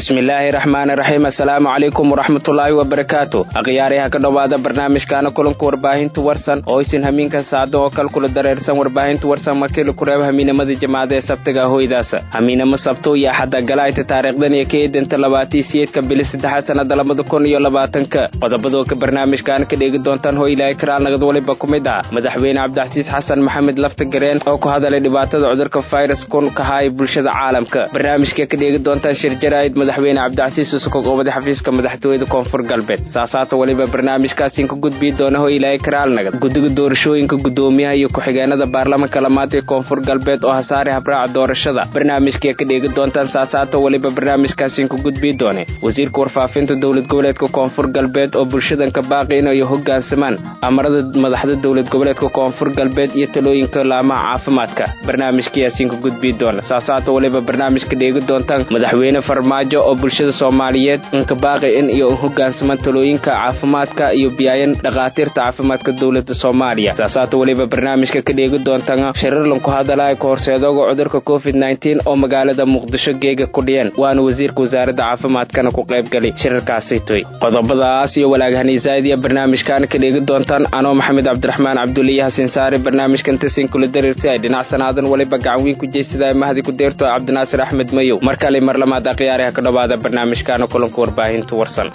bismillaahi raxmaani raxiim assalaamu calaykum waraxmatullaahi wabarakaatu akhyaaryaha ka dhowaada barnaamijkaana kulanka warbaahinta warsan oo isin hamiinka saado oo kal kula dareersan warbaahinta warsan markii kureeb hamiinamada jamaacada ee sabtiga hoydaasa hamiinamo sabto iyo axadda galaayta taariikhdan iyo ka eedanta labaatii siyeedka bili saddexaad sannada labada kun iyo labaatanka qodobadoo ka barnaamijkaana ka dheegi doontaan hoy ilaahay karaal nagad waliba ku mid ah madaxweyne cabdixasiis xasan maxamed lafta gareen oo ku hadalay dhibaatada cudurka fayras kun ka haaya bulshada caalamka barnaamijka ka dheegi doontaan shir jaraa'id madaxweyne cabdicasiis usukog oo wada xafiiska madaxtooyada koonfur galbeed saasaata weliba barnaamijkaasiin ka gudbii doona ho ilaahay karaalnagad guddiga doorashooyinka guddoomiyaha iyo ku-xigeenada baarlamanka lamaad ee koonfur galbeed oo hasaare habraaca doorashada barnaamijkay ka dheegi doontaan saasaata weliba barnaamijkaasiin ka gudbii doone wasiirka warfaafinta dowlad goboleedka koonfur galbeed oo bulshadanka baaqi inay hoggaansamaan amarada madaxda dowlad goboleedka koonfur galbeed iyo talooyinka laamaha caafimaadka barnaamijkayaasiin ka gudbii doona saasaata weliba barnaamijka dheegi doontaan madaxweyne farmaajo oo bulshada soomaaliyeed inka baaqi in iyo hoggaansamaan talooyinka caafimaadka iyo biyaayan dhakhaatiirta caafimaadka dowlada soomaaliya saasaata weliba barnaamijka ka dheegi doontaan shirarlan ku hadalaya ka horseedooga cudurka covid nteen oo magaalada muqdisho geega ku dhiyeen waana wasiirka wasaaradda caafimaadkana ku qaybgalay shirarkaasi toy qodobadaas iyo walaagahaniisaad iyo barnaamijkaana ka dheegi doontaan anoo maxamed cabdiraxmaan cabduliya hasin saare barnaamijkan tasin kula dareersi ay dhinacsanaadan weliba gacan weyn ku jeysada mahdi ku deerto cabdinaasir axmed mayow mar kale mar lamaad akhyaariha ka dhowaada barnaamijkaana kulanka warbaahinta warsan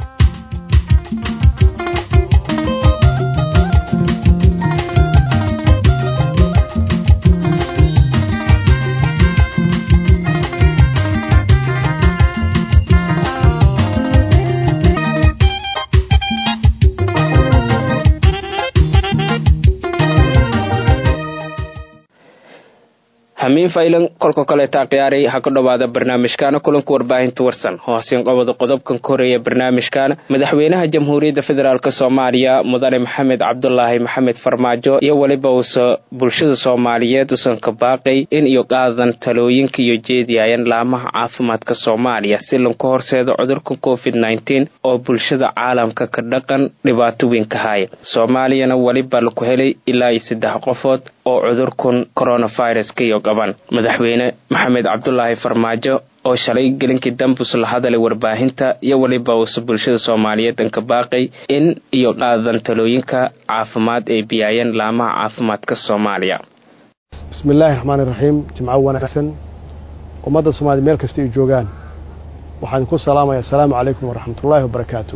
hamiin faylan kolka kaleeta khiyaaray ha ka dhowaada barnaamijkaana kulanka warbaahinta warsan hoosin qobada qodobkan ka horeeya barnaamijkaana madaxweynaha jamhuuriyadda federaalk soomaaliya mudane maxamed cabdulaahi maxamed farmaajo iyo weliba uusa bulshada soomaaliyeed usan ka baaqay in iyo qaadan talooyinka iyo jeediyayan laamaha caafimaadka soomaaliya si lanka horseedo cudurka covid nteen oo bulshada caalamka ka dhaqan dhibaato weyn ka haya soomaaliyana weliba laku helay ilaa iyo saddex qofood oo cudurkan coronavirus ka iyo qaban madaxweyne maxamed cabdulaahi farmaajo oo shalay gelinkii dambus la hadalay warbaahinta iyo weliba uusa bulshada soomaaliyeed anka baaqay in iyo qaadan talooyinka caafimaad ee biyaayeen laamaha caafimaadka soomaaliya bismi illaahi raxmaani raxiim jimco wanaagsan ummadda soomaliya meel kasta ay joogaan waxaan ku salaamaya assalaamu calaykum waraxmatullaahi wabarakaatu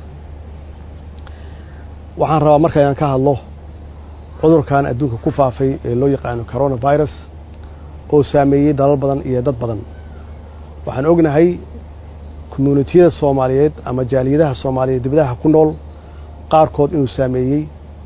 waxaan rabaa marka inaan ka hadlo cudurkan adduunka ku faafay ee loo yaqaano coronavirus oo saameeyey dalal badan iyo dad badan waxaan ognahay commuunitiyada soomaaliyeed ama jaaliyadaha soomaaliyeed dibadaha ku nool qaarkood inuu saameeyey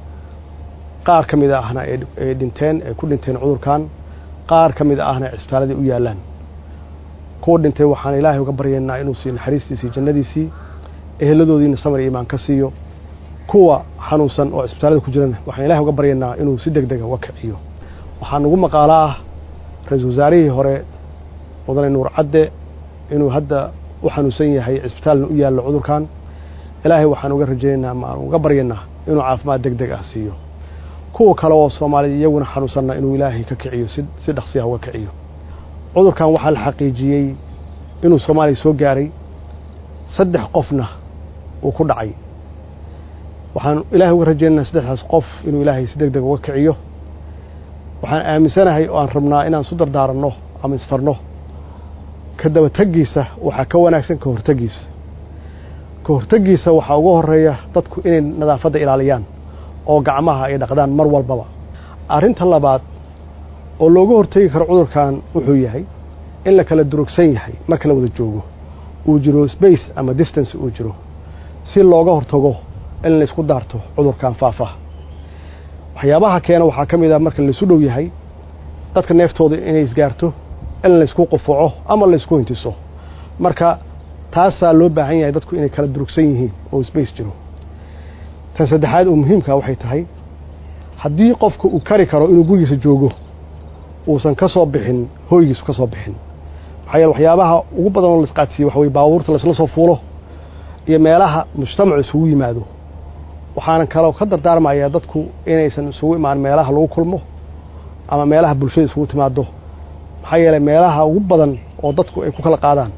qaar ka mid ahna ay dhinteen ay ku dhinteen cudurkan qaar ka mid ahna cisbitaaladii u yaallaan kuwa dhintay waxaan ilaahay uga baryaynaa inuu siiyo naxariistiisii jannadiisii eheladoodiina samar iyo imaan ka siiyo kuwa xanuunsan oo cisbitaalada ku jirana waxaan ilahay uga baryaynaa inuu si deg dega uga kiciyo waxaa nugu maqaalo ah ra-iisul wasaarihii hore mudane nuur cadde inuu hadda u xanuunsan yahay cisbitaalna u yaallo cudurkan ilaahay waxaan uga rajaynaynaa ma aan uga baryaynaa inuu caafimaad deg deg ah siiyo kuwa kale oo soomaalida iyaguna xanuunsanna inuu ilaahay ka kiciyo si si dhaqsiyaha uga kiciyo cudurkan waxaa la xaqiijiyey inuu soomaaliya soo gaaray saddex qofna uu ku dhacay waxaan ilaahay uga rajaynaynaa saddexdaas qof inuu ilaahay si deg deg uga kiciyo waxaan aaminsanahay oo aan rabnaa inaan isu dardaaranno ama isfarno ka dabategiisa waxaa ka wanaagsan ka hortegiisa ka hortegiisa waxaa uga horeeya dadku inay nadaafadda ilaaliyaan oo gacmaha ay dhaqdaan mar walbaba arrinta labaad oo looga hortegi karo cudurkan wuxuu yahay in la kala durugsan yahay marka la wada joogo uu jiro space ama distance uu jiro si looga hortago in la isku daarto cudurkan faafa waxyaabaha keena waxaa ka mid ah marka laisu dhow yahay dadka neeftooda inay isgaarto in laysku qufuco ama laysku hintiso marka taasaa loo baahan yahay dadku inay kala durugsan yihiin oo space jiro tan saddexaad oo muhiimka waxay tahay haddii qofka uu kari karo inuu gurigiisa joogo uusan ka soo bixin hooygiisu ka soo bixin maxaa yeele waxyaabaha ugu badan oo laisqaadsiiye waxa weye baabuurta laysla soo fuulo iyo meelaha mujtamacu isugu yimaado waxaanan kaloo ka dardaarmayaa dadku inaysan isugu imaan meelaha lagu kulmo ama meelaha bulshada isugu timaado maxaa yeeley meelaha ugu badan oo dadku ay ku kala qaadaan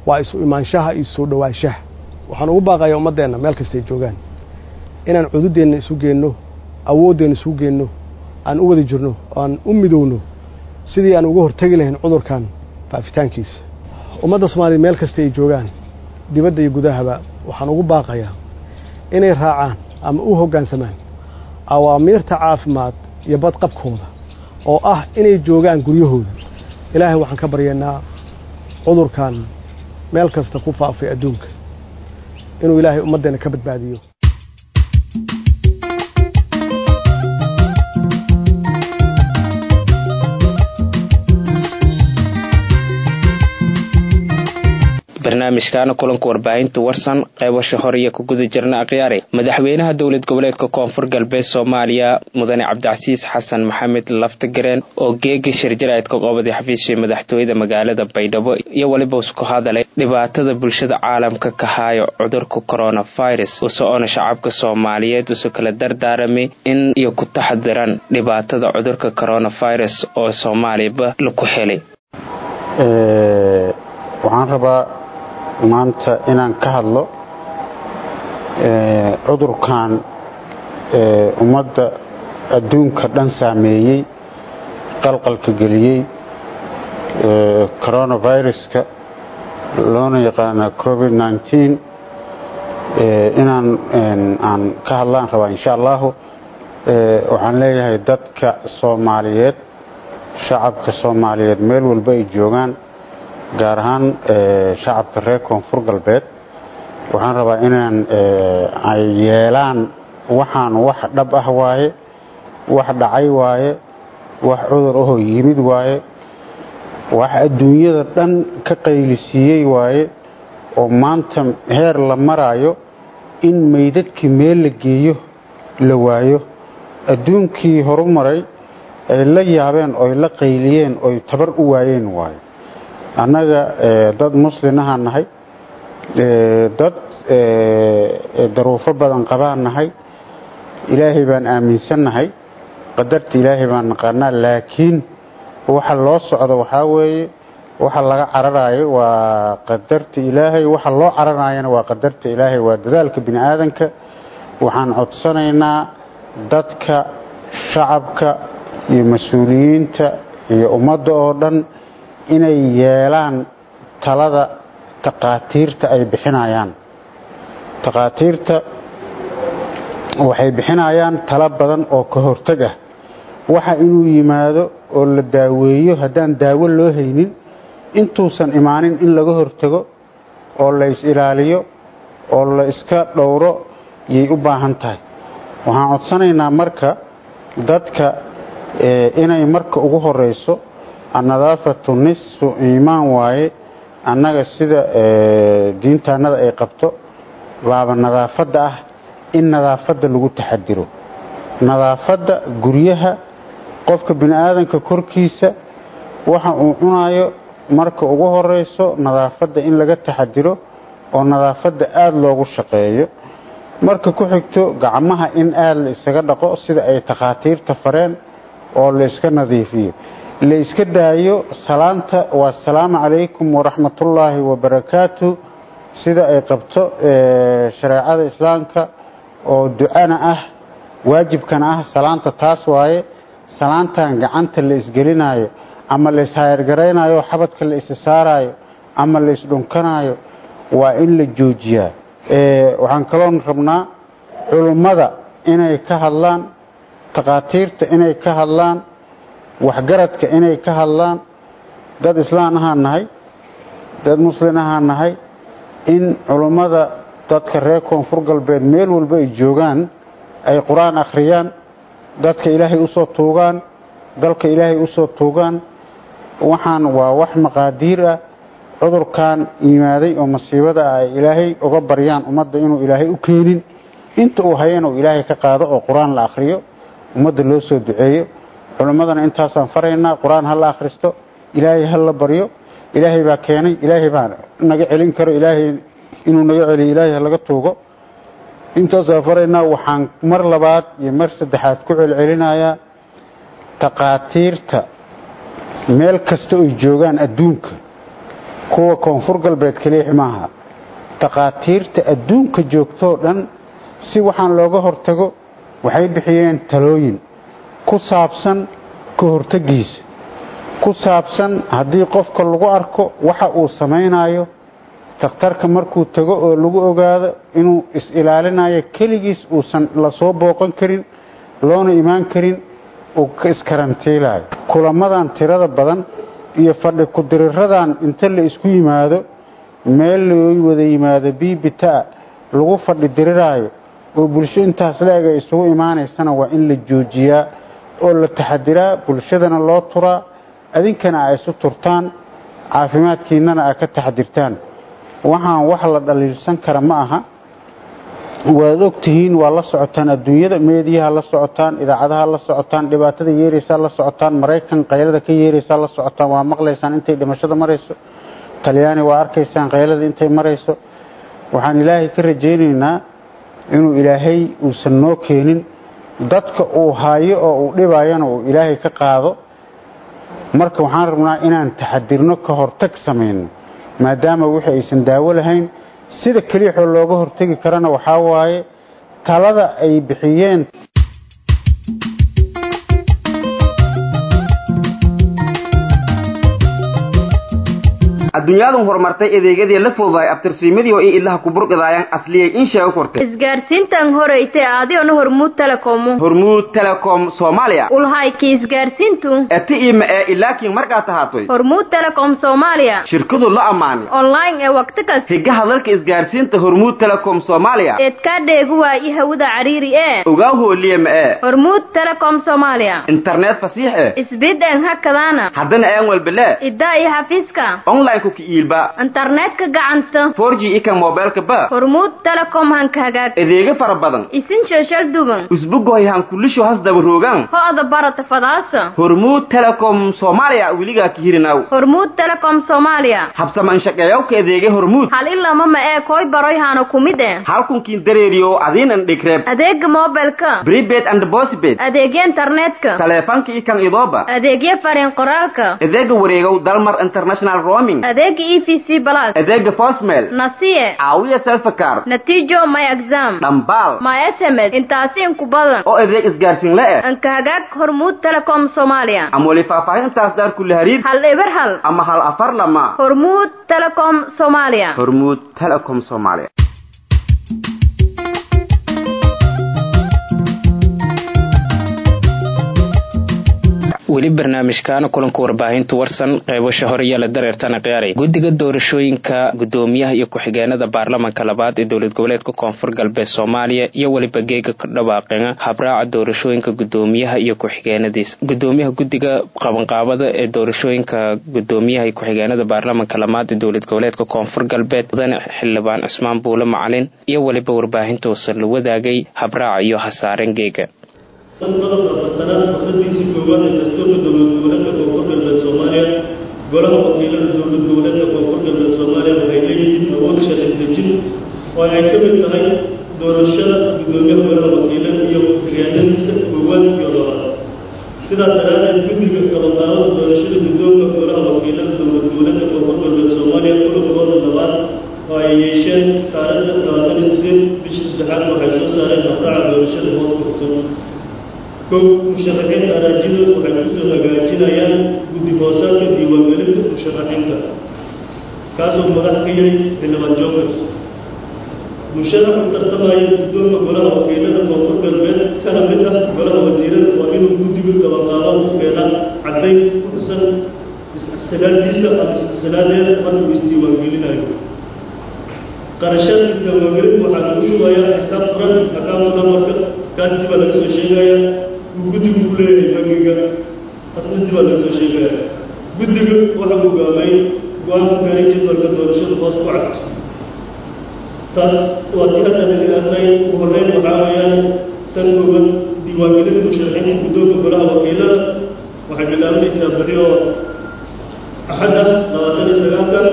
waa isu imaanshaha iyo soo dhowaanshaha waxaan ugu baaqayaa ummaddeenna meel kastay joogaan inaan cududeenna isu geenno awooddeenna isu geenno aan u wada jirno aan u midowno sidii aan uga hortegi lahayn cudurkan faafitaankiisa ummadda soomaaliya meel kasta ay joogaan dibadda iyo gudahaba waxaan ugu baaqayaa inay raacaan ama u hoggaansamaan awaamiirta caafimaad iyo badqabkooda oo ah inay joogaan guryahooda ilaahay waxaan ka baryaynaa cudurkan meel kasta ku faafay adduunka inuu ilaahay ummaddeenna ka badbaadiyo barnaamijkaana kulanka warbaahinta warsan qeybasha hore iyo ku guda jirna akhyaare madaxweynaha dowlad goboleedka koonfur galbeed soomaaliya mudane cabdicasiis xasan maxamed laftagareen oo geega shirjarayd ka qoobaday xafiiskii madaxtooyada magaalada baydhabo iyo weliba isku hadalay dhibaatada bulshada caalamka ka haayo cudurka coronavirus usoona shacabka soomaaliyeed usu kala dardaaramay in iyo ku taxadiran dhibaatada cudurka coronavirus oo soomaaliyaba laku helay waxaan rabaa maanta inaan ka hadlo cudurkan ummadda adduunka dhan saameeyey qalqalka geliyey coronaviruska loona yaqaana covid nteen inaan aan ka hadlaan rabaa insha allahu waxaan leeyahay dadka soomaaliyeed shacabka soomaaliyeed meel walba ay joogaan gaar ahaan shacabka reer koonfur galbeed waxaan rabaa inaan ay yeelaan waxaan wax dhab ah waaye wax dhacay waaye wax cudur ahoo yimid waaye wax adduunyada dhan ka qaylisiiyey waaye oo maanta heer la maraayo in meydadkii meel la geeyo la waayo adduunkii horumaray ay la yaabeen oy la qayliyeen oy tabar u waayeen waayo annaga dad muslinahaan nahay dad daruufo badan qabaan nahay ilaahay baan aaminsannahay qadarta ilaahay baan naqaanaa laakiin waxa loo socdo waxaa weeye waxa laga cararaayo waa qadarta ilaahay waxa loo cararaayana waa qadarta ilaahay waa dadaalka bini aadanka waxaan codsanaynaa dadka shacabka iyo mas-uuliyiinta iyo ummadda oo dhan inay yeelaan talada takhaatiirta ay bixinayaan takhaatiirta waxay bixinayaan talo badan oo ka hortag ah waxa inuu yimaado oo la daaweeyo haddaan daawo loo haynin intuusan imaanin in laga hortago oo la is ilaaliyo oo la iska dhowro yay u baahan tahay waxaan codsanaynaa marka dadka inay marka ugu horeyso annadaafatu nisfu iimaan waaye annaga sida diintaannada ay qabto baaba nadaafadda ah in nadaafadda lagu taxadiro nadaafadda guryaha qofka bini aadanka korkiisa waxa uu cunayo marka ugu horeyso nadaafadda in laga taxadiro oo nadaafadda aada loogu shaqeeyo marka ku xigto gacmaha in aada la isaga dhaqo sida ay takhaatiirta fareen oo la iska nadiifiyo la iska daayo salaanta waa asalaamu calaykum waraxmatullaahi wabarakaatu sida ay qabto shareecada islaamka oo ducana ah waajibkana ah salaanta taas waaye salaantan gacanta la isgelinayo ama la ishayargaraynayo xabadka la isa saarayo ama la isdhunkanayo waa in la joojiyaa waxaan kaloon rabnaa culummada inay ka hadlaan takhaatiirta inay ka hadlaan waxgaradka inay ka hadlaan dad islaan ahaan nahay dad muslin ahaan nahay in culummada dadka reer koonfur galbeed meel walba ay joogaan ay qur-aan akhriyaan dadka ilaahay usoo tuugaan dalka ilaahay usoo tuugaan waxaan waa wax maqaadiir ah cudurkan yimaaday oo masiibada ah ay ilaahay uga baryaan ummadda inuu ilaahay u keenin inta uu hayana uu ilaahay ka qaado oo qur-aan la akhriyo ummadda loo soo duceeyo culimmadana intaasaan faraynaa qur-aan ha la akhristo ilaahay ha la baryo ilaahay baa keenay ilaahay baa naga celin karo ilaahay inuu naga celiyo ilaahay ha laga tuugo intaasaan faraynaa waxaan mar labaad iyo mar saddexaad ku celcelinayaa takhaatiirta meel kasta oy joogaan adduunka kuwa koonfur galbeed keliix maaha takhaatiirta adduunka joogtoo dhan si waxaan looga hortago waxay bixiyeen talooyin ku saabsan ka hortagiisa ku saabsan haddii qofka lagu arko waxa uu samaynayo takhtarka markuu tago oo lagu ogaado inuu is-ilaalinayo keligiis uusan lasoo booqan karin loona imaan karin uu ka iskarantiilayo kulamadan tirada badan iyo fadhi ku-diriradan inta la isku yimaado meel loo wada yimaado biibita lagu fadhi diriraayo oo bulsho intaas la-eg ay isugu imaanaysana waa in la joojiyaa oo la taxadiraa bulshadana loo turaa adinkana ay isu turtaan caafimaadkiinnana ay ka taxadirtaan waxaan wax la dhaliilsan kara ma aha waad ogtihiin waa la socotaan adduunyada meediyaha la socotaan idaacadaha la socotaan dhibaatada yeeraysaa la socotaan maraykan qaylada ka yeeraysaa la socotaan waa maqlaysaan intay dhimashada marayso talyaani waa arkaysaan qaylada intay marayso waxaan ilaahay ka rajaynaynaa inuu ilaahay uusan noo keenin dadka uu haayo oo uu dhibayana uu ilaahay ka qaado marka waxaan rabnaa inaan taxadirno ka hortag samayno maadaama wixii aysan daawo lahayn sida keliixoo looga hortegi karana waxaa waaye talada ay bixiyeen adduunyadan horumartay adeegyadii la fududaay abtirsiimadii oo i ilaha kuburqidaayaan asliyay in sheego kortay isgaarsiintan horeyte adigona hormuud telekomu hormuud telecom soomaaliya ulhayki isgaarsiintu eti ima ee ilaakiin markaa tahaatoy hormuud telecom soomaaliya shirkadu la ammaani online ee waqti kas higaha dalka isgaarsiinta hormuud telecom soomaaliya eedkaa dheegu waayi hawada cariiri ee ogaa hooliye ma ee hormuud telecom soomaaliya internet fasiix eh isbideen hakadaana haddana aan walbele iddaa iyo xafiiska online ku ki iilba internetka gacanta 4G ika mobilka ba hormuud telecom hanka hagaag adeega fara badan isin sheeshal duban usbugoy han kulisho has daba roogan ho-da barata fadaasa hormuud telecom soomaaliya weligaa ka hirinaw hormuud telecom soomaaliya habsaman shaqeeyawka adeega hormuud hal ilama ma ee koy baroy hana kumid eh halkunkiin dareeriyo adiinan dhigreeb adeega mobilka prepaid and postpaid adeegya internetka taleefanka ikan idooba adeegya fariin qoraalka adeega wareegow dalmar international roaming adeega e v c plus adeega postmail nasiye caawiya selfakar natiijo my exam dhambaal my sms intaasi inku badan oo adeeg isgaarsiin la eh anka hagaag hormuud telecom soomaaliya ama weli faahfaahintaas daar kula hariir hal eber hal ama hal afar lama hormuud telecom soomaaliya hormuud telecom soomaaliya weli barnaamijkaana kulanka warbaahinta warsan qeybasha hore yaala dareertana qiyaaray guddiga doorashooyinka gudoomiyaha iyo ku-xigeenada baarlamanka labaad ee dowlad goboleedka koonfur galbeed soomaaliya iyo weliba geega ka dhawaaqeena habraaca doorashooyinka gudoomiyaha iyo ku-xigeenadiis gudoomiyaha guddiga qabanqaabada ee doorashooyinka gudoomiyaha iyo ku-xigeenada baarlamanka labaad ee dowlad goboleedka koonfur galbeed mudane xildhibaan cismaan buule macalin iyo weliba warbaahinta uusan la wadaagay habraaca iyo hasaaren geega qodobka fatanaad fakradiisii koowaad ee dastuurka dowlad goboleedka koonfur galbeed soomaaliya golaha wakiilada dowlad goboleedka koonfur galbeed soomaaliya waxay leeyihiin awood sharci dejin oo ay ka mid tahay doorashada gudoomiyaha golaha wakiilada iyo ku-xigeenadiisa koowaad iyo labaad sidaas daraadeed guddiga qabanqaabada doorashada guddoonka golaha wakiilada dowlad goboleedka koonfur galbeed soomaaliya kulankooda labaad oo ay yeesheen taariikhda labaatan iyo sideed bisha saddexaad waxay soo saareen habraaca doorashada hoos kursan kow musharaxiinta araajida waxay kusoo hagaajinayaan guddi hoosaadka diiwaangelinta musharaxiinta kaasoo madax ka yahay xildhibaan joogers musharax u tartamaya guddoonka golaha wakiilada koonfur galbeed kana mid ah golaha wasiirada waa inuu guddiga qabanqaabada u keenaa caddayn ku xusan istisalaadiisa ama istisaladeeda markuu isdiiwaangelinayo qarashada isdiiwaangelinta waxaa lagu shubayaa xisaab furan account numberka kaas dibaa laga soo sheegaya guddigu ku leeyahay bangiga asna dibaa laga soo sheegaya guddiga waxa uu gaamay go-aan ku gaaray jadwalka doorashada hoos ku cagto taas waa ti hadda laga hadlay ugu horreyn waxaa weeyaan tan kooban diiwaangelinta musharaxiinta guddoonka golaha wakiilada waxay bilaabanaysaa beri oo axadda labaatan iyo sagaalka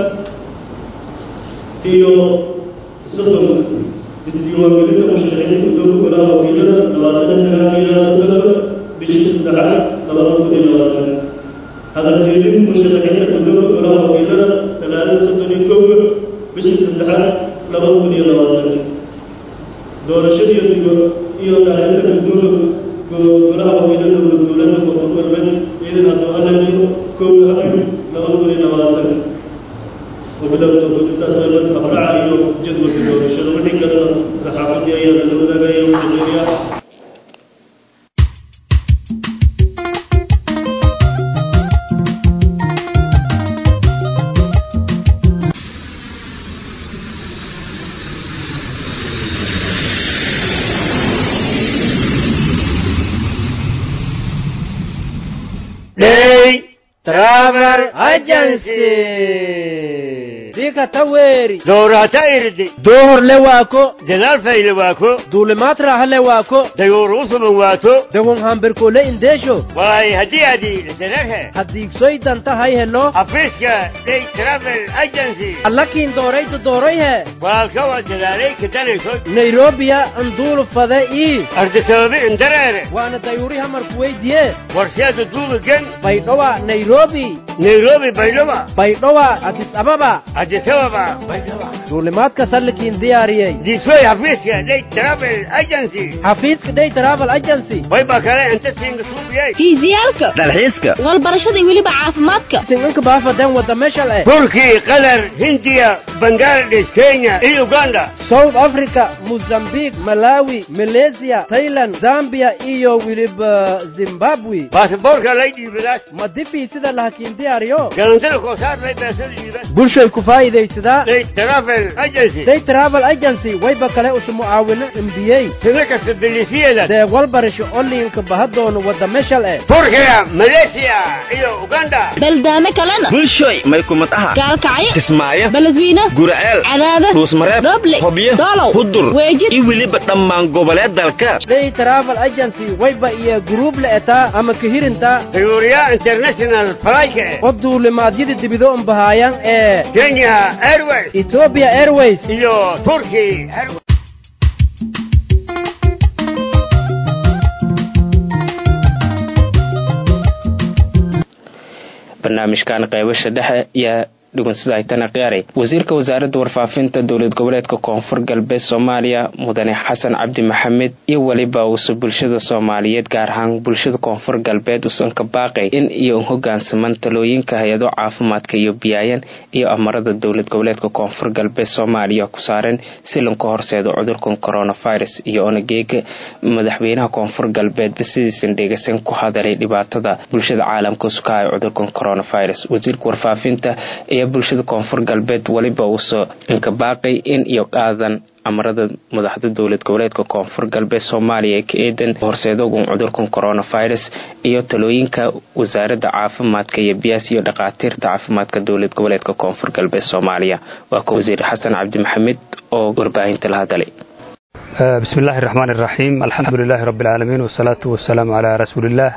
iyo soddon isdiiwaangelinta musharaxiinta guddoonka golaha wakiilada labaatan iyo sagaal ilaa soddonka bishii saddexaad labada kun iyo labaatan hadaljeedin musharaxiinta gudooda golaha wakiilada talaadada soddon iyo kowga bishii saddexaad laba kun iyo labaatan doorashadiiyo digo iyo dhaalinta gudooda golaha wakiilada dowlad goboleedka koonfur galbeed ciidan abdualaniyo kowga abril laba kun iyo labaatan wabilowda gudintaas meelad habraca iyo jadwalka doorashada wixii kalena saxaafadii ayaa lala wadaagaya ushaqeeya Day Travel Agency. Sika taweri. Doorata irdi. Dohor le wako. Dadaal fayle waako. Duulimaad raaxa le wako. Dayoor usuban waato. Dagon hambirkole indesho. Waay haddii adii dadarhe. Haddiigsoy danta hay heno. Afiiska Day Travel Agency. Allakiin dooraytu doorayhe. Walka waa dadaalay ka dalayso. Nairobiya anduulu fade ii. Ardi sababi indareere. Waana dayuuri hamarku weydiye. Warsheeda duuba gen. Baydhowa Nairobi. Nairobi Baydhaba. Baydhowa Addis Ababa. Addis Ababa. Baydhaba. Duulimaadka sallikiin diyaariyey. Diisoy hafiiska Day Travel Agency. Xafiiska Day Travel Agency. Way baa kale inta siinga suubiyay. fiisiyaalka dalxiiska walbarashada iyo weliba caafimaadka Singanka baafadan wada meeshal eh. Turki, Qatar, Hindiya, Bangladesh, Kenya iyo Uganda. South Africa, Mozambique, Malawi, Malaysia, Thailand, Zambia iyo weliba Zimbabwe. Baasaboorka lay dhiibadaas. Ma difi sida lahakiin diyaariyo. Galantada koosaar lay beesada dhiibas. Bulshay ku faa'iidaysadaa. Day Travel Agency. Day Travel Agency wayba kale usu mucaawino MBA. Sida kasta bilisiyada. Deeq walbarasho onlineka bahadoono wada meeshal eh. Turkiga, Malaysia iyo Uganda. baldaame kalena bulshoy may kumad aha gaalkacyo kismaayo beledweyne guraceel cadaada ruusmareeb dhoble hobyo doolow hudur weejid iyo weliba dhammaan goboleed dalka Day Travel Agency wayba iyo group la etaa ama kahirinta Tayuuriya International Flight. oo duulimaadyada dibido un bahaayaan ee Kenya Airways Ethiopia Airways iyo Turkey Airways. barnaamijkan qaybasha dhexe yaa dhugunsadaaytana qiyaaray wasiirka wasaaradda warfaafinta dowlad goboleedka koonfur galbeed soomaaliya mudane xasan cabdi maxamed iyo weliba uuse bulshada soomaaliyeed gaar ahaan bulshada koonfur galbeed usan ka baaqay in iyo hogaansaman talooyinka hay-ado caafimaadka iyo biyaayan iyo amarada dowlad goboleedka koonfur galbeed soomaaliya ku saareen si lanka horseedo cudurkan coronavirus iyo onageega madaxweynaha koonfur galbeedba sidiisan dheegaysan ku hadalay dhibaatada bulshada caalamka suka ay cudurkan coronavirus wasiirka warfaafinta iyo bulshada koonfur galbeed weliba uusoo inkabaaqay in iyo qaadan amarada madaxda dowlad goboleedka koonfur galbeed soomaaliya ee ka eedan horseedogun cudurkan coronavirus iyo talooyinka wasaaradda caafimaadka iyo biyaas iyo dhakhaatiirta caafimaadka dowlad goboleedka koonfur galbeed soomaaliya waa ka wasiir xasan cabdi maxamed oo warbaahinta la hadalay بسم الله الرحمن الرحيم الحمد لله رب العالمين والصلاة والسلام على رسول الله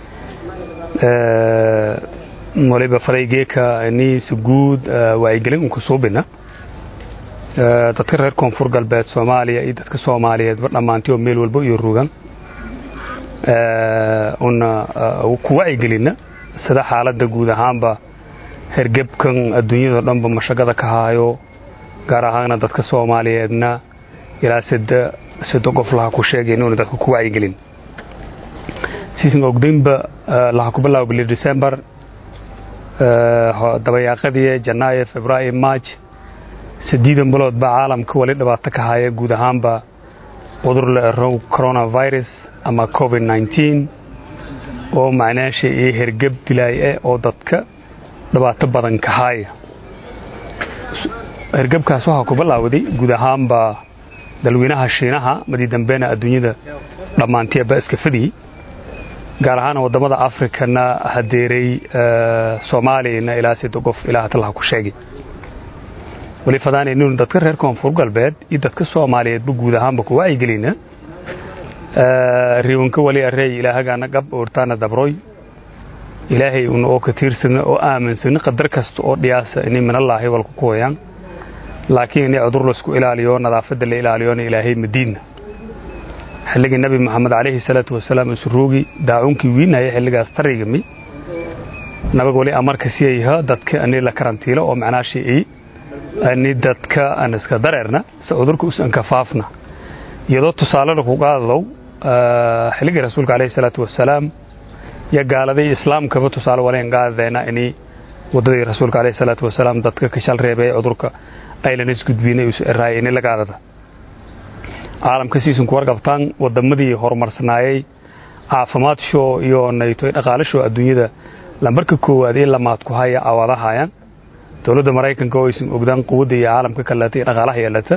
waliba faraygeeka niis guud wacyigelin unku suubina dadka reer koonfur galbeed soomaaliya iyo dadka soomaaliyeedba dhammaantii oo meel walba iyo rugan una ku wacyigelina sida xaaladda guud ahaanba hergebkan adduunyado dhanba mashaqada ka haayo gaar ahaana dadka soomaaliyeedna ilaa sado qof laha ku sheegay inuuna dadka ku wacyigelin siisan ogdaynba laha ku bilaabo bili december dabayaaqadii janaayo februaayo march sadiidan bilood baa caalamka wali dhibaato ka haya guud ahaanba cudur la erow coronavirus ama covid nneteen oo macnaasha iyo hergeb dilaay eh oo dadka dhibaato badan ka haya hergebkaas waxaa ku bilaawday guud ahaanba dalweynaha shiinaha madii dambeena adduunyada dhammaantieba iska fadiyey gaar ahaan wadamada afrikana hadeeray soomaaliyana ilaa sida qof ilaa hatalaha ku sheegay wali fadaanaynu dadka reer koonfur galbeed iyo dadka soomaaliyeedba guud ahaanba ku wacyigelina riwanka wali arey ilaahagaana gab oortaana dabroy ilaahay una oo ka tiirsana oo aaminsana qadar kasta oo dhiyaasa inay minallaahi walku kuwayaan laakiin inay cudur laisku ilaaliyo nadaafadda la ilaaliyona ilaahay madiinna xilligii nabi moxamed calayhi salaatu wasalaam isuruugi daacuunkii wiinaya xilligaas tarigami nabag wali amarka siyayha dadka ani la karantiilo oo macnaa shi'i ani dadka aan iska dareerna si cudurka usan kafaafna iyadoo tusaale lagu qaadadow xilligii rasuulka calayhi salaatu wasalaam iyo gaaladii islaamkaba tusaale waleen qaadadeena ini waddadii rasuulka calayhi salaatu wasalaam dadka ka shal reebay cudurka aylan isgudbinay us eraayay ini la qaadada caalamka siisun ku warqabtaan waddamadii horumarsanaayay caafimaad shoo iyo nayto dhaqaale shoo adduunyada lambarka koowaad in lamaad ku haya awaadahayaan dowladda maraykanka oo aysan ogdaan quwadda iyo caalamka kaleeta iyo dhaqaalaha yeelata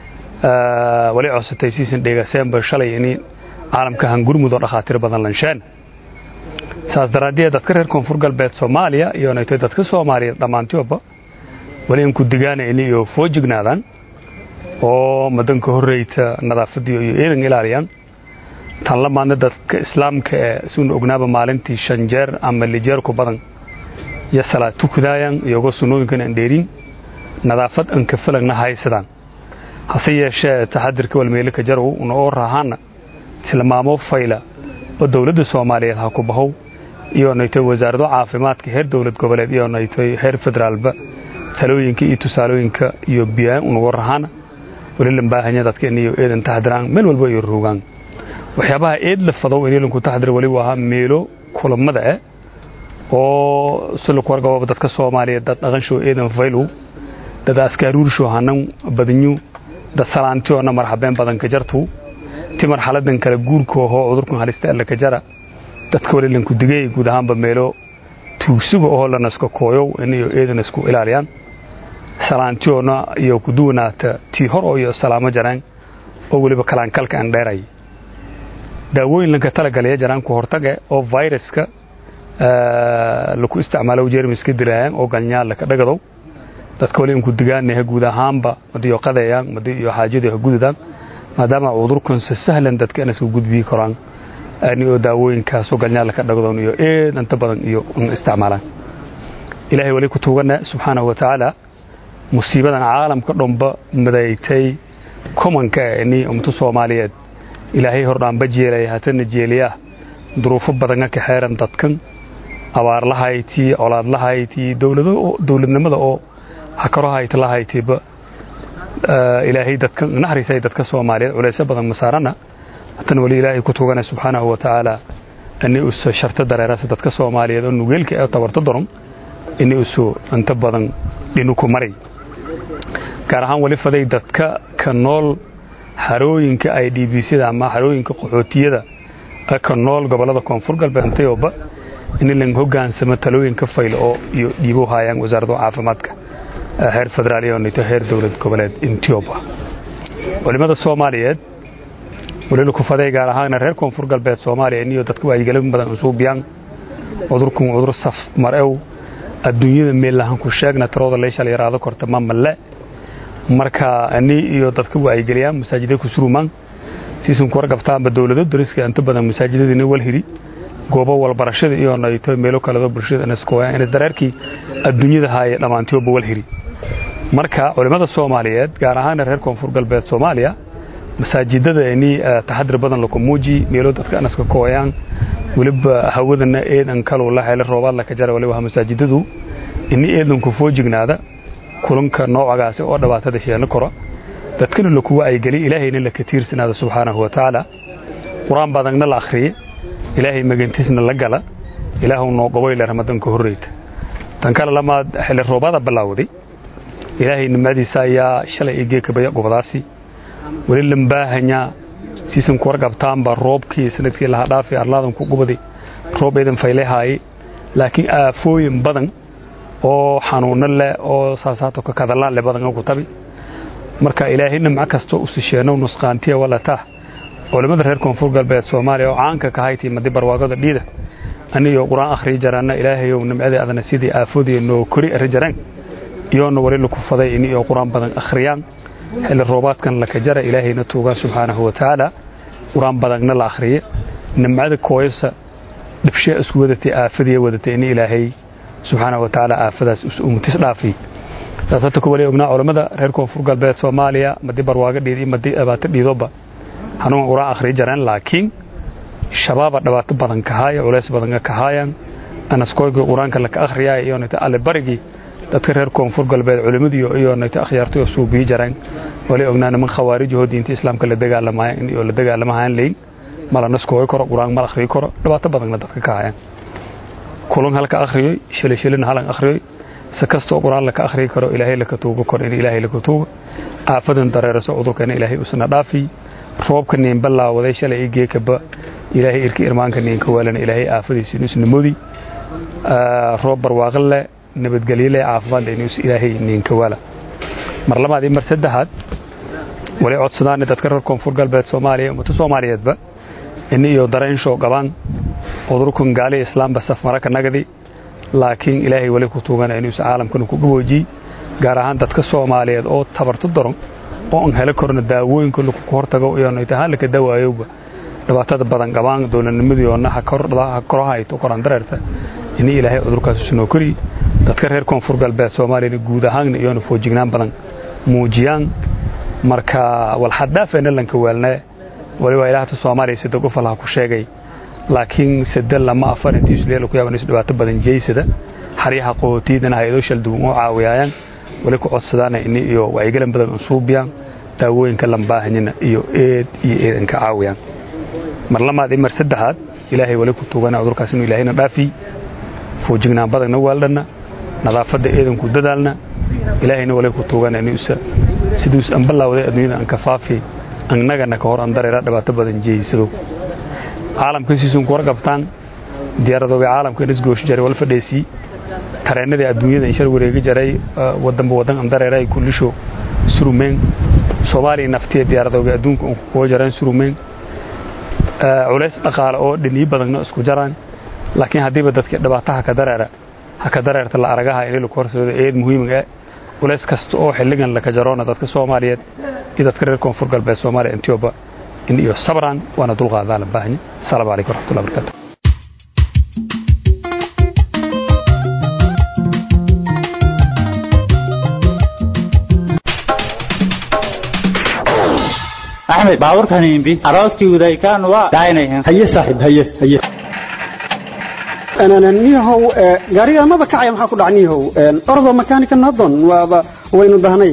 wali codsatay siisan dheegaseenba shalay in caalamka hangurmud oo dhakhaatiir badan lansheen saas daraaddeed dadka reer koonfur galbeed soomaaliya iyo nayto dadka soomaaliyeed dhammaantooba wali in ku digaanayn iyo foojignaadaan oo madanka horreyta nadaafadiyo iyo eedan ilaaliyaan tan la maadna dadka islaamka ee suuna ognaaba maalintii shan jeer ama lijeer ku badan iyo salaad tukadaayaan iyagoo sunnooyinkan aan dheerin nadaafad aan ka falagna haysadaan hase yeeshee taxadirka walmeelika jarow una oo raahaana tilmaamo fayla oo dowladda soomaaliyeed ha ku bahow iyo naytoy wasaarado caafimaadka heer dowlad goboleed iyo naytoy heer federaalba talooyinka iyo tusaalooyinka iyo biyaan unagu rahaana wali lambaahanya dadka iniyo eedan taxdiraan meel walba iyo ruugaan waxyaabaha eed la fadow inilanku taxdir wali waa meelo kulamada eh oo silaku wargababa dadka soomaaliyeed dad dhaqanshoo eedan faylow dad askaaruursho hanan badinyu dad salaantiyoona marxabeen badanka jartu ti marxaladan kale guurka ohoo cudurkan halista alla ka jara dadka wali lanku digay guud ahaanba meelo tuugsuga ohoo lanaska kooyow iniyo eedan isku ilaaliyaan salaantiyoona iyo ku duwanaata tii hor oo iyo salaamo jaraan oo weliba kalaankalka aan dheeray daawooyin lanka talagalaya jaraan ku hortage oo viruska laku isticmaalo jermiska dilaayaan oo galnyaal laka dhagadow dadka wali inku digaanaha guud ahaanba madiyo qadeeyaan madi iyo xaajadii ha gududaan maadaama cudurkan si sahlan dadka in isku gudbii karaan ani oo daawooyinkaasoo galnyaal laka dhagadoon iyo eed inta badan iyo isticmaalaan ilaahay wali ku tuugana subxaanahu wa tacaala musiibadan caalamka dhomba madaytay komanka ni umto soomaaliyeed ilaahay hordhaanba jeelaya hatana jeeliyaa duruufo badanga ka xeeran dadkan abaarlahaytii colaadlahaytii dowladnimada oo hakarohayta lahaytiiba ilaahay dadkan naxariisay dadka soomaaliyeed culeysyo badan masaarana hatana wali ilaahay ku tugana subxaanahu wa tacaala ini usa sharta dareerasa dadka soomaaliyeed oo nugeelka ee tabarto daron ini usu inta badan dhinuku maray gaar ahaan wali faday dadka ka nool xarooyinka ay dhiibiisyada ama xarooyinka qaxootiyada ka nool gobolada koonfur galbeed antayooba in lan hogaansamo talooyinka fayl oo iyo dhiibo hayaan wasaaradda caafimaadka heer federaal iyo nito heer dowlad goboleed intioba culimada soomaaliyeed walilu ku faday gaar ahaana reer koonfur galbeed soomaaliya iniyo dadka wacyigelin badan usuubiyaan cudurkan cudur saf marew adduunyada meellahan ku sheegna tarooda leeshal yaraado korta ma malle marka ani iyo dadka wacyigeliyaan masaajida ku surumaan siisan ku wargabtaanba dowlado dariska inta badan masaajidadiina walhiri goobo walbarashada iyo nayto meelo kaledo bulshada inaskoyaan inas dareerkii adduunyada haaya dhammaantooba walhiri marka culimmada soomaaliyeed gaar ahaana reer koonfur galbeed soomaaliya masaajidada ini taxadir badan laku muuji meelo dadka inaska kooyaan weliba hawadana eedan kaluu la hele roobaad laka jara waliba masaajidadu ini eedanku foojignaada kulanka noocagaasi oo dhibaatada sheeno kora dadkana laku wacyigeliy ilaahayna laka tiirsanaada subxaanahu wa tacaala qur-aan badagna la akhriye ilaahay magantiisna la gala ilaahu noo goboyle ramadanka horreyta tan kale lamaad xilli roobada bilaawday ilaahay nimcadiisa ayaa shalay iyo geekabaya gobadaasi weli lambaahanyaa siisan ku warqabtaanba roobkii sanadkii laha dhaafi arlaadan ku gubaday roob eedan faylehaaye laakiin aafooyin badan oo xanuuno leh oo saasaato ka kadalaan leh badan ku tabi marka ilaahay nimco kastoo u sisheeno nusqaantiya walataa culimmada reer koonfur galbeed soomaaliya oo caanka ka haytii madi barwaaqada dhiida aniyo qur-aan akhriyi jaraana ilaahayow nimcadii adana sidii aafoodii noo kori ari jareen iyoona wali laku faday ini oo qur-aan badan akhriyaan xilli roobaadkan laka jara ilaahayna tuugaan subxaanahu wa tacaala qur-aan badanna la akhriye nimcada kooyasa dhibshee isku wadatay aafadiya wadatay ini ilaahay subxaanahu wa tacaala aafadaas umutis dhaafiy saasata ku wali ognaa culammada reer koonfur galbeed soomaaliya madi barwaago dhiid iyo madi dhibaato dhiidoba hanuun qur-aan akhriyi jareen laakiin shabaaba dhibaato badan ka haaya culays badan ka haayaan anaskooygii qur-aanka laka akhriyaa iyo nayta alibarigii dadka reer koonfur galbeed culimmadiyo iyo nayta akhyaartay oo suubiyi jareen wali ognaa niman khawaarijahoo diinta islaamka la dagaalamaya oo la dagaalamahaan leyn mala naskooy karo qur-aan mal akhriyi karo dhibaato badanna dadka ka hayaan kulan halka akhriyoy shilay shilina halan akhriyoy si kastoo qur-aan laka akhriyi karo ilaahay laka tuugo karo in ilaahay laka tuugo aafadan dareeraso cudurkana ilaahay usna dhaafiy roobka niin ballaawaday shalay i geekaba ilaahay irki irmaanka niinka waalana ilaahay aafadiisa inusna modi roob barwaaqo leh nabadgelyo leh caafimaad leh inus ilaahay niinka waala mar labaad iyo mar saddexaad wali codsadaane dadka reer koonfur galbeed soomaaliya ummata soomaaliyeedba ini iyo dareenshow qabaan cudurkan gaaliya islaamba saf maraka nagadi laakiin ilaahay wali ku tuugana inuusa caalamkana ku gaboojiy gaar ahaan dadka soomaaliyeed oo tabarto daron oo aan helo korno daawooyinka laku hortago iyonaytahaan laka dawaayowba dhibaatada badan qabaan dowladnimadiyoona ha korahayto koran dareerta ini ilaahay cudurkaas usunoo koriy dadka reer koonfur galbeed soomaaliyana guud ahaanna iyoona foojignaan badan muujiyaan marka walxaddaafeena lanka waalnee wali waa ilaahta soomaaliya sida gofalha ku sheegay laakiin sade lama afar intii isleela ku yaaban is dhibaato badan jeysada xaryaha qootiidana hay-adoo shalduwan oo caawiyayaan wali ku codsadaana ini iyo wacyigelin badan unsuubiyaan daawooyinka lambaahanyina iyo eed iyo eedanka caawiyaan mar lamaad iyo mar saddexaad ilaahay wali ku tuugana cudurkaas inuu ilaahayna dhaafiy foojignaan badanna waaldhanna nadaafadda eedanku dadaalna ilaahayna wali ku tuugana inuusa siduus an ballaawaday adduunyada an ka faafi annagana ka hor an dareera dhibaato badan jeeysado caalamka siisun ku warqabtaan diyaaradooga caalamka isgooshi jaray wal fadheesii tareennadii adduunyada inshar wareegi jaray wadanba wadan an dareera ay kullisho surumeen soomaaliya naftiya diyaaradooga adduunka un kuwa jaraan surumeen culays dhaqaale oo dhiniyi badanna isku jaraan laakiin haddiiba dadka dhibaato haka dareera haka dareerta la aragaha inay laku horsoodo eed muhiimiga culays kasta oo xilligan laka jaroona dadka soomaaliyeed iyo dadka reer koonfur galbeed soomaaliya intioba in iyo sabran waana dulqaadaa la baahanya asalaamu calaykum waraxmatullahi barakatu axmed baabuurkan imbi arooskii udaykaan waa daaynayan haye saaxiib haye haye niyahow gaariga maba kacaya maxaa ku dhac niyahow ordo makaanika nadon waaba waynu dahnay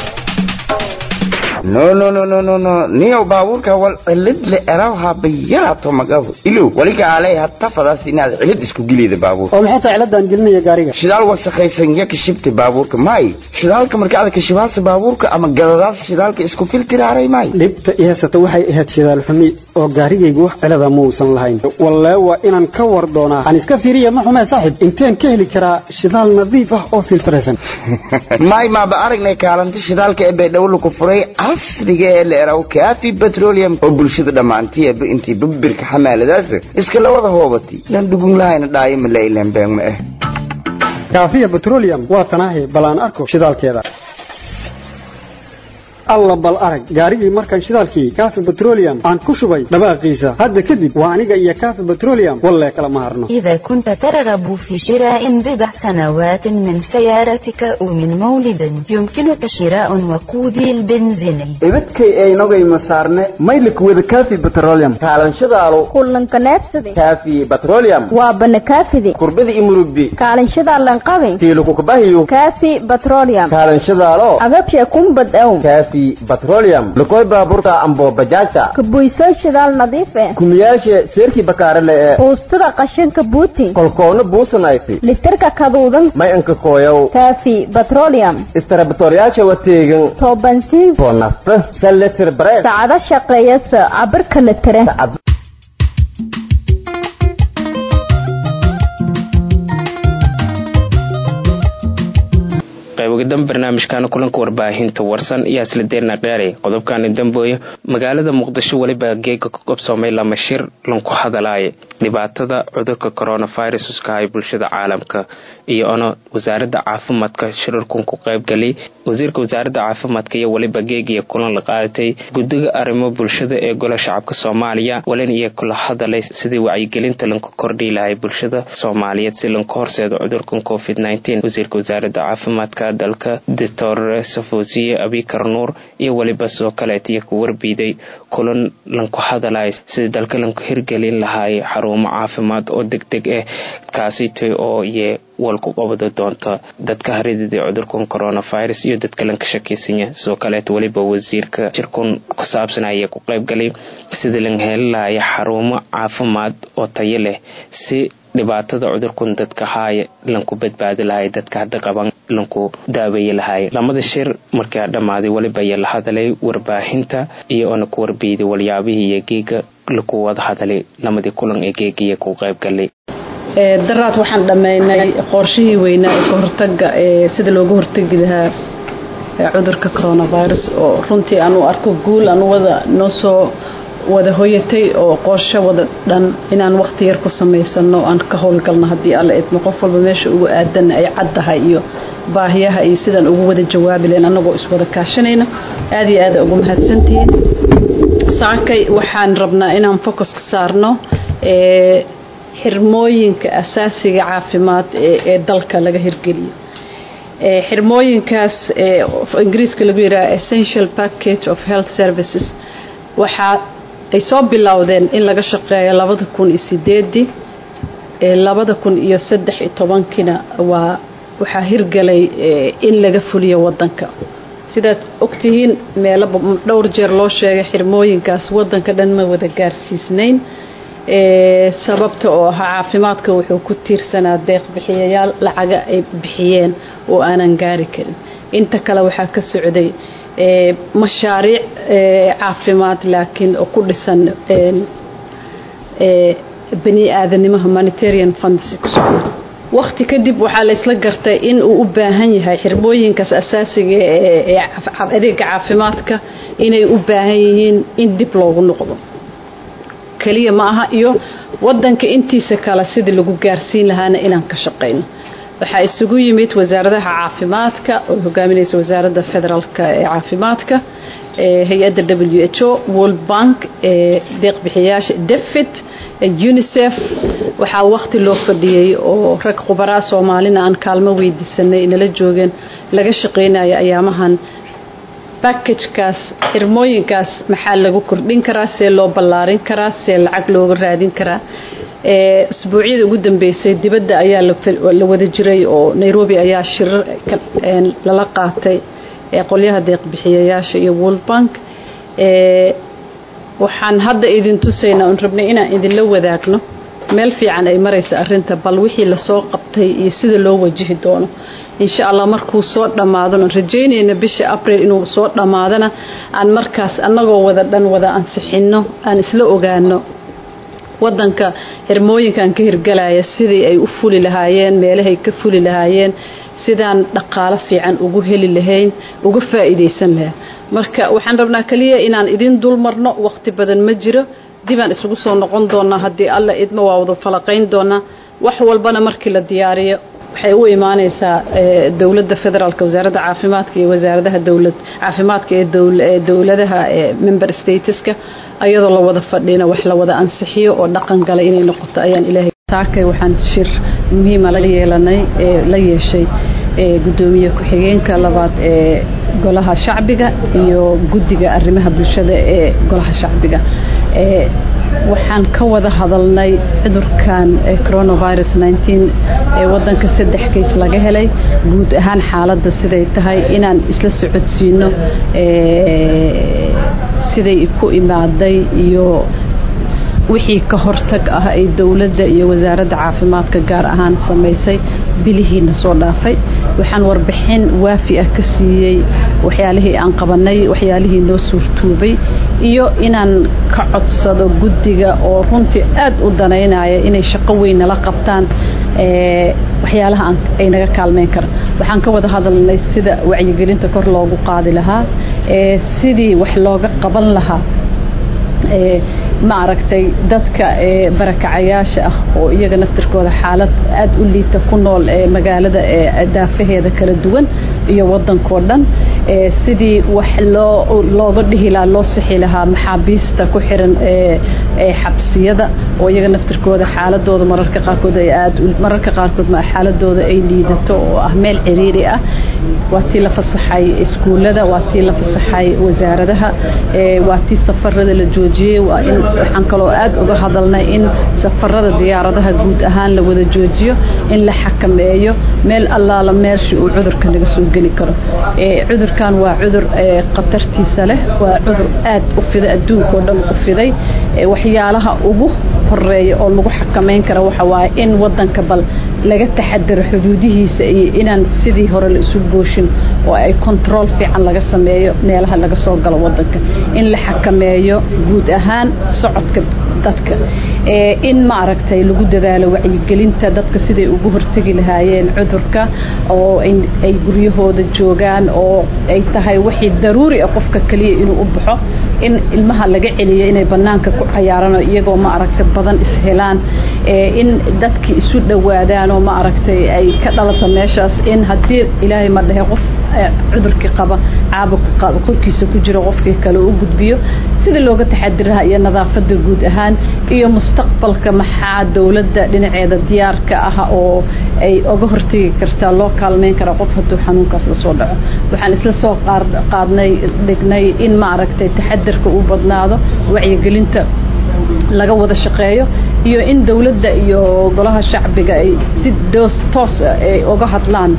no no no no no no niyow baabuurka wal cilid le erawha bayarato magafu ilow waliga alay hatta fadaas inaad cilid isku gelida baabuurka oo maxay tahay ciladaan gelinaya gaariga shidaal wasakhaysan ya kashibta baabuurka may shidaalka marka aad kashibaasa baabuurka ama gadadaas shidaalka isku filtiraaray may dhibta i haysata waxay ahayd shidaal xumi oo gaarigaygu wax cilada muusan lahayn wallee waa inaan ka war doonaa aan iska fiiriya ma xumee saaxib inteen ka heli karaa shidaal nadiif ah oo filtraysan may maaba aragnay kaalinta shidaalka ee baydhabo laku furay casriga ee la eraw kaafi petroleum oo bulshada dhammaantiiba intii babirka xamaaladaas iska la wada hoobatay lan dhugun lahayna dhaayo ma la ilaan been ma ah kaafiya petroleum waa tanaahi bal aan arko shidaalkeeda alla bal arag gaarigii markaan shidaalkii kaafi petroleum aan ku shubay dhawaaqiisa hadda kadib waa aniga iyo kaafi petroleum wallee kala ma harno إذا كنت ترغب في شراء بضع سنوات من سيارتك أو من مولد يمكنك شراء وقودي البنزيني ibadkay aynogay masaarne maylik wada kaafi petroleum kaalanshadaalo kullanka neebsade kaafi petroleum waa bana kaafide kurbada imurubbi kaalanshadaa lanqabe tiilukukabahiyo kaafi petroleum kaalanshadaalo agabshe kumbad ow kaafi petroleum lukoy baaburta ambo bajaajta kabuysoo shidaal nadiif eh kumiyaashe seerkii bakaarele ee buustada qashinka buuti kolkoona buusanayti litirka kaduudan may anka kooyow kaafi petroleum istarabatoryaasha wateegan toobansiin bonafta saletir bareed saacado shaqeeyasa cabirka litire qaybogadan barnaamijkaana kulanka warbaahinta warsan iyo aslideerna qeeray qodobkani dambooye magaalada muqdisho weliba geega ka qabsoomay lama shir lanku hadalaaye dhibaatada cudurka coronavirus uskahay bulshada caalamka iyo ono wasaaradda caafimaadka shirarkun ku qaybgalay wasiirka wasaaradda caafimaadka iyo weliba geegiyo kulan la qaadatay guddiga arrimo bulshada ee gola shacabka soomaaliya walin iyo kula hadalay sidii wacyigelinta lanku kordhi lahay bulshada soomaaliyeed si lanku horseedo cudurkan covid wasiirka wasaaradda caafimaadka dalka doctor safosiye abikar nuur iyo weliba soo kaleetiyo ku warbiiday kulan lanku hadalay sidii dalka lanku hirgelin lahaay xarumo caafimaad oo deg deg ah kaasitay oo ye walku qabado doonta dadka haridida cudurkan coronavirus iyo dadka lanka shakiysanya sidoo kaleeta weliba wasiirka jirkun ku saabsan ayaa ku qaybgalay sidii lan heli lahaya xarumo caafimaad oo tayo leh si dhibaatada cudurkun dadka haaya lanku badbaadi lahay dadka hadda qaban lanku daaweeye lahay lamada shir markaa dhammaaday weliba ayaa la hadalay warbaahinta iyo oona ku warbiiday walyaabihii iyo geega laku wada hadalay lamadii kulan ee geegiya ku qaybgalay daraad waxaan dhammaynay qorshihii weynaa ee kahortaga ee sida looga hortegi lahaa cudurka coronavirus oo runtii aan u arko guul aan wada noo soo wada hoyatay oo qorsho wada dhan inaan waqti yar ku samaysano aan ka howlgalno haddii alla idmo qof walba meesha ugu aadanna ay caddahay iyo baahiyaha iyo sidaan ugu wada jawaabi lahayn annagoo iswada kaashanayna aada iyo aada ugu mahadsantihiin saakay waxaan rabnaa inaan focuska saarno xirmooyinka asaasiga caafimaad ee dalka laga hirgeliyo xirmooyinkaas ingiriiska lagu yidhaha essential package of health services waxaa ay soo bilowdeen in laga shaqeeyo labada kun iyo sideedii labada kun iyo saddex iyo tobankiina waa waxaa hirgalay in laga fuliyo wadanka sidaad ogtihiin meelo dhowr jeer loo sheegay xirmooyinkaas wadanka dhan ma wada gaarsiisnayn sababta oo ahaa caafimaadka wuxuu ku tiirsanaa deeq bixiyayaal lacaga ay bixiyeen oo aanan gaari karin inta kale waxaa ka socday mashaariic caafimaad laakiin oo ku dhisan bani aadanimo humanitarian funds waqti kadib waxaa la isla gartay in uu u baahan yahay xirmooyinkaas asaasiga ee adeega caafimaadka inay u baahan yihiin in dib loogu noqdo keliya ma aha iyo wadanka intiisa kale sidii lagu gaarsiin lahaana inaan ka shaqayno waxaa isugu yimid wasaaradaha caafimaadka oo hogaaminaysa wasaaradda federaalka ee caafimaadka hay-adda w h o world bank deeq bixiyaasha defit unicef waxaa waqti loo fadhiyey oo rag khubaraa soomaalina aan kaalmo weydiisanay nala joogeen laga shaqaynaya ayaamahan backagekaas xirmooyinkaas maxaa lagu kordhin karaa see loo ballaarin karaa see lacag looga raadin karaa isbuucyada ugu dambeysay dibadda ayaa la wada jiray oo nairobi ayaa shirar lala qaatay qolyaha deeqbixiyayaasha iyo world bank waxaan hadda idin tusaynaa un rabnay inaan idinla wadaagno meel fiican ay maraysa arinta bal wixii lasoo qabtay iyo sida loo wajihi doono insha allah markuu soo dhammaadona rajaynayna bisha abril inuu soo dhammaadana aan markaas annagoo wada dhan wada ansixinno aan isla ogaano wadanka xirmooyinkan ka hirgalaya sidii ay u fuli lahaayeen meelahay ka fuli lahaayeen sidaan dhaqaalo fiican ugu heli lahayn uga faa'iidaysan lahaa marka waxaan rabnaa kaliya inaan idin dul marno waqti badan ma jiro dibaan isugu soo noqon doonaa haddii alla idma waa wada falaqayn doonaa wax walbana markii la diyaariyo waxay u imaanaysaa dowladda federaalka wasaaradda caafimaadka iyo wasaaradaha dowlad caafimaadka ee dowladaha member stateska ayadoo la wada fadhina wax la wada ansixiyo oo dhaqan gala inay noqoto ayaan ilaahay taakay waxaan shir muhiima la yeelanay ee la yeeshay gudoomiye ku-xigeenka labaad ee golaha shacbiga iyo guddiga arrimaha bulshada ee golaha shacbiga waxaan ka wada hadalnay cudurkan coronavirus ee wadanka saddex kays laga helay guud ahaan xaaladda siday tahay inaan isla socodsiino siday ku imaaday iyo wixii ka hortag ah ay dowladda iyo wasaaradda caafimaadka gaar ahaan samaysay bilihiina soo dhaafay waxaan warbixin waafi ah ka siiyey waxyaalihii aan qabanay waxyaalihii noo suurtuubay iyo inaan ka codsado guddiga oo runtii aad u danaynaya inay shaqo weyn nala qabtaan waxyaalaha ay naga kaalmeyn karaan waxaan ka wada hadalnay sida wacyigelinta kor loogu qaadi lahaa sidii wax looga qaban lahaa ma aragtay dadka barakacayaasha ah oo iyaga naftirkooda xaalad aad u liita ku nool ee magaalada daafaheeda kala duwan iyo wadankoo dhan sidii wax loo looga dhihi lahaa loo sixi lahaa maxaabiista ku xiran xabsiyada oo iyaga naftirkooda xaaladooda mararka qaarkood ay aad mararka qaarkood ma xaaladooda ay liidato oo ah meel ciriiri ah waa tii la fasaxay iskuullada waa tii la fasaxay wasaaradaha waa tii safarada la joojiyey waa in waxaan kaloo aad uga hadalnay in safarada diyaaradaha guud ahaan la wada joojiyo in la xakameeyo meel allaala meeshii uu cudurka naga soo geli karo cudurkan waa cudur khatartiisa leh waa cudur aad u fiday adduunka oo dhan u fiday waxyaalaha ugu horeeya oo lagu xakamayn kara waxa waaye in wadanka bal laga taxadaro xuduudihiisa iyo inaan sidii hore la isu gooshin oo ay control fiican laga sameeyo meelaha laga soo galo wadanka in la xakameeyo guud ahaan socodka dadka in ma aragtay lagu dadaalo wacyigelinta dadka siday ugu hortegi lahaayeen cudurka oo ay guryahooda joogaan oo ay tahay wixii daruuri ah qofka kaliya inuu u baxo in ilmaha laga celiyo inay banaanka ku cayaaraan iyagoo ma aragtay badan ishelaan in dadkii isu dhowaadaan oo ma aragtay ay ka dhalata meeshaas in haddii ilaahay ma dhahe qof cudurkii qaba caabuqa korkiisa ku jiro qofkii kale u gudbiyo sida looga taxadiraha iyo nadaafada guud ahaan iyo mustaqbalka maxaa dowladda dhinaceeda diyaarka ah oo ay oga hortegi kartaa loo kaalmeyn kara qof hadduu xanuunkaas lasoo dhaco waxaan isla soo qaadnay dhignay in ma aragtay taxadirka uu badnaado wacyigelinta laga wada shaqeeyo iyo in dowladda iyo golaha shacbiga ay si doos toos ay uga hadlaan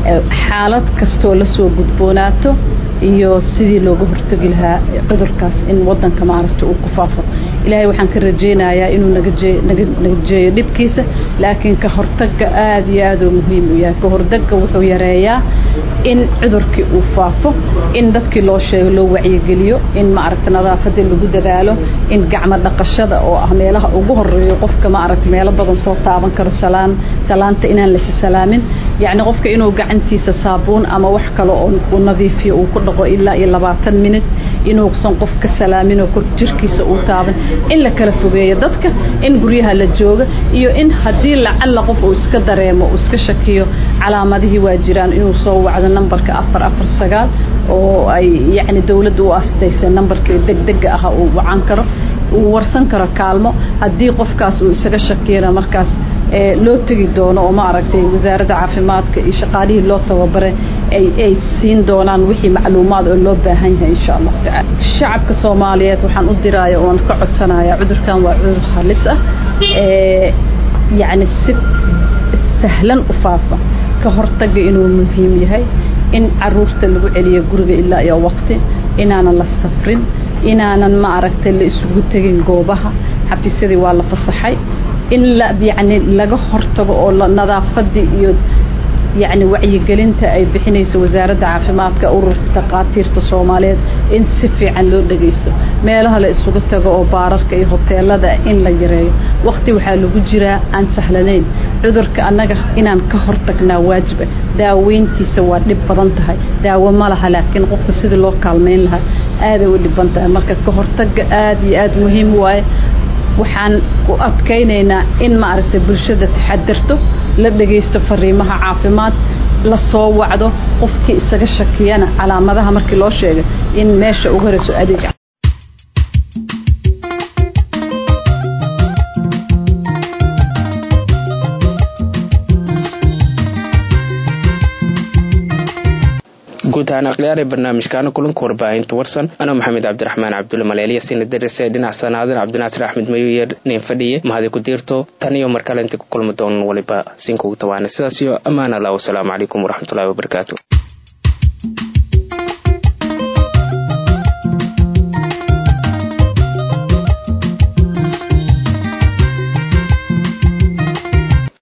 xaalad kastoo lasoo gudboonaato iyo sidii looga hortegi lahaa cudurkaas in wadanka maaragta uu ku faafo ilaahay waxaan ka rajaynayaa inuu nagajeeyo dhibkiisa laakiin ka hortaga aad iyo aad uu muhiim u yahay ka hortaga wuxuu yareeyaa in cudurkii uu faafo in dadkii loo sheego loo wacyigeliyo in maaragta nadaafadii lagu dadaalo in gacmo dhaqashada oo ah meelaha ugu horeeyo qofka maaragta meelo badan soo taaban karo salaan salaanta inaan lasi salaamin yacni qofka inuu gacantiisa saabuun ama wax kale oo uu nadiifiyo uu ku dhaqo ilaa iyo labaatan minut inuusan qof ka salaamin oo kor jirkiisa uu taaban in la kala fogeeyo dadka in guryaha la jooga iyo in haddii lacalla qof uu iska dareemo uu iska shakiyo calaamadihii waa jiraan inuu soo wacdo nambarka afar afar sagaal oo ay yacni dowladda u astaysay nambarkii degdega ah uu wacan karo uu warsan karo kaalmo haddii qofkaas uu isaga shakiyana markaas loo tegi doono oo ma aragtay wasaaradda caafimaadka iyo shaqaalihii loo tababaray ay ay siin doonaan wixii macluumaad oo loo baahan yahay insha allahu tacaala shacabka soomaaliyeed waxaan u diraya oon ka codsanaya cudurkan waa cudur halis ah yacni si sahlan u faafa ka hortaga inuu muhiim yahay in caruurta lagu celiyo guriga ilaa iyo waqti inaanan la safrin inaanan ma aragtay la isugu tegin goobaha xafiisyadii waa la fasaxay in la yacni laga hortago oo nadaafadii iyo yacni wacyigelinta ay bixinaysa wasaaradda caafimaadka ururka takhaatiirta soomaaliyeed in si fiican loo dhagaysto meelaha la isugu tago oo baararka iyo hoteelada in la yareeyo waqti waxaa lagu jiraa aan sahlanayn cudurka annaga inaan ka hortagnaa waajiba daaweyntiisa waa dhib badan tahay daawo ma laha laakiin qofka sidii loo kaalmeyn lahaa aaday u dhiban tahay marka ka hortaga aad iyo aad muhiim waaye waxaan ku adkaynaynaa in maaragtay bulshada taxadirto la dhagaysto fariimaha caafimaad la soo wacdo qofkii isaga shakiyana calaamadaha markii loo sheegay in meesha ugu horeyso adeeg guud ahaan akhyaaree barnaamijkaana kulanka warbaahinta warsan anoo maxamed cabdiraxmaan cabdulle maleeliya sina darise dhinac sanaadir cabdinaasir axmed mayuyer nin fadhiye mahadi ku diirto tan iyo mar kale inta ku kulmi doonan waliba sinkugu tawaana sidaas iyo ammaan allah wasalaamu calaykum waraxmatullahi wabarakaatu